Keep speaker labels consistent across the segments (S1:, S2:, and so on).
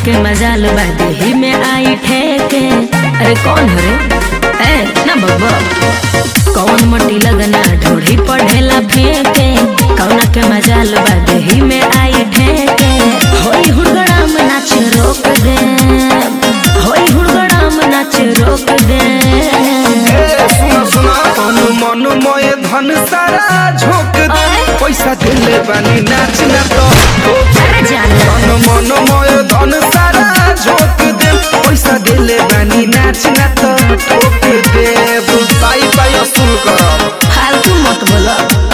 S1: के मजाल बादे ही में आई ठेके अरे कौन हरे ए ना बब्बा कौन मटी लगना ढोढ़ी पढ़ेला फेंके कौन के मजाल बादे ही में आई ठेके होई हुड़गड़ा में नाच रोक दे होई हुड़गड़ा में नाच रोक दे
S2: सुना सुना तनु मन मोए धन सारा झोंक दे
S1: आय।
S2: पैसा दिले बानी नाच ना तो
S1: अरे जाना
S2: तनु मन मोए धन सारा झोंक दे पैसा दिले बानी नाच ना तो ठोक दे पाई पाई असूल कर
S1: फालतू मत बोलो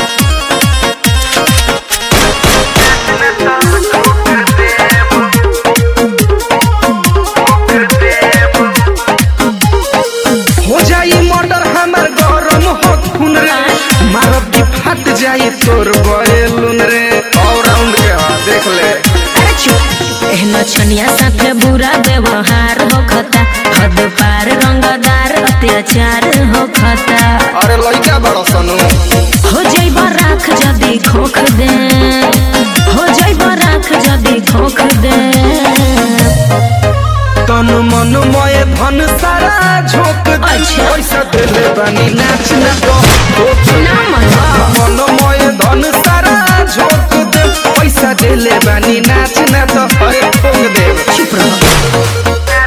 S2: हो जाई मर्डर हमार गरम हो खून रे मारब की फट जाई तोर बैलून रे ऑलराउंड के हा देख ले
S1: अरे चुप एहनो छनिया साथे बुरा व्यवहार हो खता हद पार रंगदार अत्याचार हो खता
S2: अरे लइका बड़ा सनु
S1: हो जइब राख जदी खोख दे हो जइब राख जदी खोख दे
S2: तन मन मय धन सारा झोंक दे
S1: अच्छा।
S2: पैसा देले बानी नाच ना तो ठोक दे।
S1: ना मनवा।
S2: मन मय धन सारा झोंक दे पैसा देले बानी नाच ना तो अरे ठोक दे
S1: चुप रहो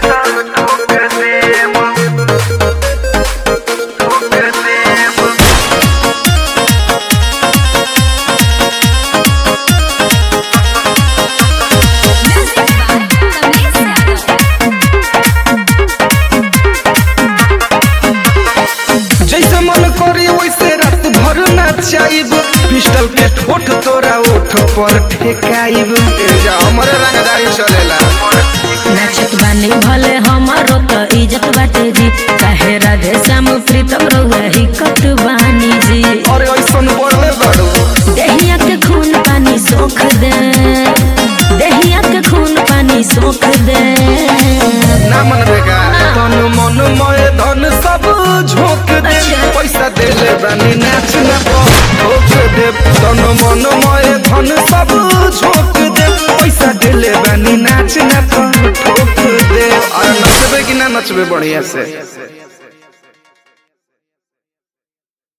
S2: जैसे मन करी वैसे रात भर नाचाइब पिस्टल के ठोठ तोरा ओठ पर ठेकाइब ए जा हमरे रंगदारी चलेला
S1: नाचत बानी भले हमारो तो इज्जत बाटे जी काहे राधे श्याम प्रीतम रहुआ ही कट बानी जी
S2: अरे ऐसन बोले बाड़ू
S1: देहिया के खून पानी सोख दे देहिया के खून पानी सोख दे
S2: ना मन बेगा तन मन मय धन सब झोंक दे
S1: अच्छा।
S2: पैसा देले बानी नाच ना ठोक दे तन मन मय धन सब झोंक दे पैसा देले बानी नाच ना ठोक दे अरे नचबे कि ना नचबे बढ़िया से